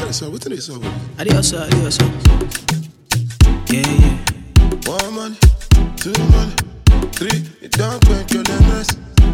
What's up? What is up? Adios, adios. Yeah, yeah. One money, two money, three. It don't make your mess.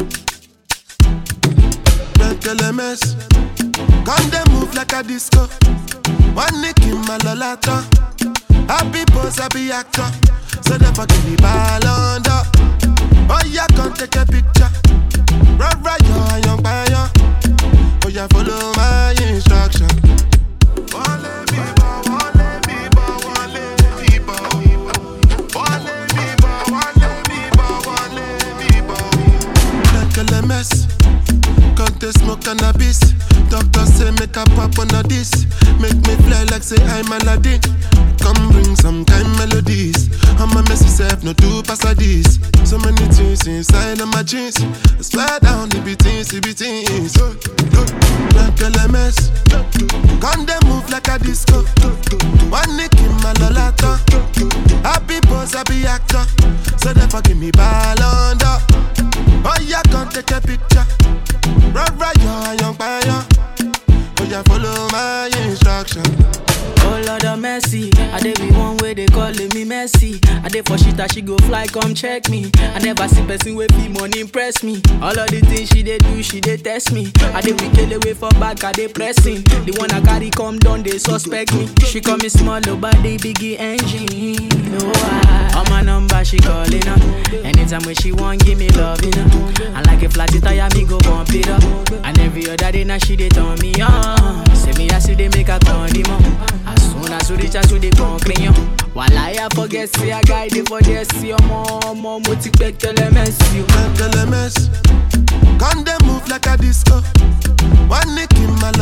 Make your mess. Come they move like a disco. One nick in my lolata. Happy pose, happy actor. So they forgive me ballon d'or. Oh yeah, come take a picture. Right, right, yo, young fire. Oh yeah, follow my instruction. Wale bibo, wale bibo, wale bibo. Wale bibo, wale bibo, wale bibo. Like a mess. Can't they smoke cannabis? Doctor say make a pop on a this. Make me fly like say I'm Aladdin. Come bring some kind melodies. I'm a messy self, no do pass like this. So many things inside of my jeans. I swear down the beatings, the beatings. Like a mess. Come they move like a disco. One nick in my lolata. Happy pose, happy actor. So they forgive me ballon d'or. Oh yeah, come take a picture. Right, right, yo, young fire. Oh yeah, follow my instruction. Oh Lord of mercy, I dey be one way they calling me messy. I dey for shit that she go fly, come check me. I never see person with fee money impress me. All of the things she dey do, she dey test me. I dey wicked away for back, I dey pressing. The one I carry come down, they suspect me. She call me small, body biggie engine. No, I, on my number she calling up. Anytime when she want, give me love, you know. I like a flat tire, me go bump it up. And every other day now she dey turn me on. Say me I see they make a condiment. As soon as we reach out to the concretion While I forget say I guide it for this See ọmọ ọmọ mo ti pẹ́ tẹ́lẹ̀ mẹ́sì o. Make mess. Come they move like a disco. One nick in my